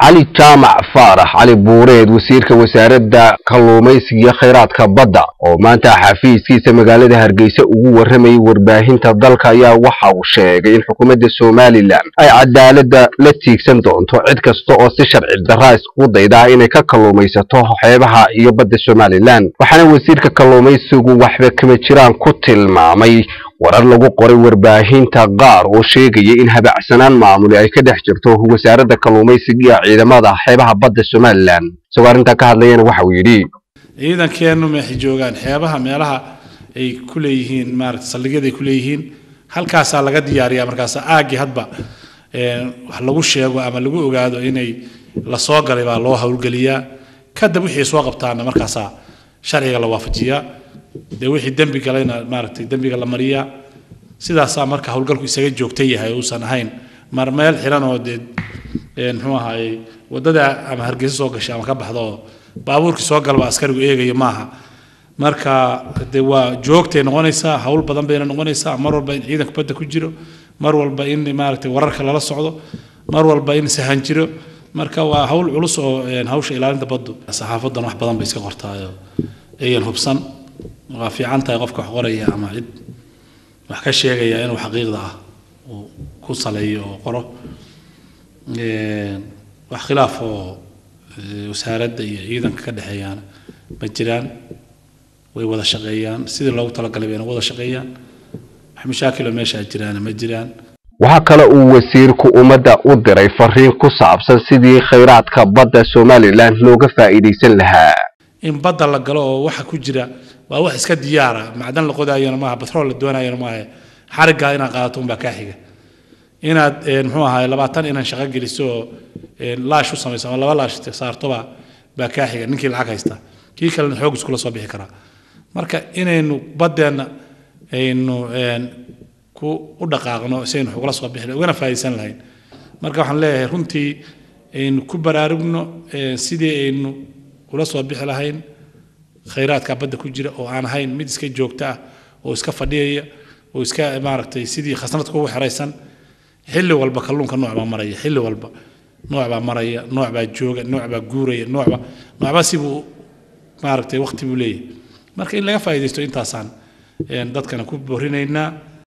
cali jaamac faarax cali buureed wasiirka wasaaradda kalluumaysiga iyo khayraadka badda oo maanta xafiiskiisa magaalada hargeysa ugu warramayay warbaahinta dalka ayaa waxa uu sheegay in xukuumadda somalilan ay cadaaladda la tiigsan doonto cid kasta oo si sharci darraa iskugu daydaa inay ka kalluumaysato xeebaha iyo badda somalilan waxaana wasiirka kalluumaysigu waxba kama jiraan ku tilmaamay warar lagu qoray warbaahinta qaar oo sheegaya in habacsanaan maamuli ay ka dhex jirto wasaaradda kalluumaysiga iyo ciidamada xeebaha badda somalilan isagoo arrintaa ka hadlayana waxa uu yidhi ciidankeennu meexay joogaan xeebaha meelaha ay ku leeyihiin maarata saldhigyada ay ku leeyihiin halkaasaa laga diyaariyaa markaas aaggii hadba wax lagu sheego ama lagu ogaado inay la soo galay baa loo howlgeliyaa kadib wixii soo qabtaana markaasaa sharciga la waafajiyaa dee wixii dembi galayna maaragtay dembiga la mariyaa sidaasaa marka howlgalku isaga joogta yahay uusan ahayn mar meel xiran oo dee muxuu ahaayey waddada ama hargeysa soo gashay ama ka baxda oo baabuurkii soo galba askarigu eegayo maaha marka dee waa joogtay noqonaysaa hawl badan bayna noqonaysaa mar walba in ciidanka badda ku jiro mar walba in maaragtay wararka lala socdo mar walba in sahan jiro marka waa hawl culus oo hawsha ilaalinta baddu saxaafadan wax badan bay iska qortaayo ayan hubsan waa fiican tahay qofka wax qoraya ama cid wax ka sheegaya inuu xaqiiqda ah uu ku saleeyo oo qoro wax khilaaf oo wasaaradda iyo ciidanka ka dhexeeyaana ma jiraan way wada shaqeeyaan sidii loogu talagalay bayna wada shaqeeyaan wax mashaakiloo meesha jiraana ma jiraan waxaa kale uu wasiirku ummadda u diray fariin ku saabsan sidii khayraadka badda somalilan looga faa'iidaysan lahaa in badda la galo oo waxa ku jira waa wax iska diyaara macdan la qodaayona maaha batrool la doonayona maaha xariggaa inaad qaadato unbaa kaa xiga inaad muxuu ahaay labaatan inaan shaqo geliso oo laash u samayso ama laba laash saartoba baa kaa xiga ninkii lacag haysta kii kalena xoog iskula soo bixi karaa marka inaynu baddeenna aynu ku u dhaqaaqno si aynu xugula soo bixi ugana faa'iidaysan lahayn marka waxaan leeyahay runtii aynu ku baraarugno sidii aynu ula soo bixi lahayn khayraadka badda ku jira oo aan ahayn mid iska joogto ah oo iska fadhiyaya oo iska maaragtay sidii khasnad kugu xeraysan xilli walba kalluunka nooc baa maraya xilli walba nooc baa maraya nooc baa jooga nooc baa guuraya noocba noocba sibuu maaragtay waqti buu leeyahay marka in laga faa'iidaysto intaasaan dadkana ku borinaynaa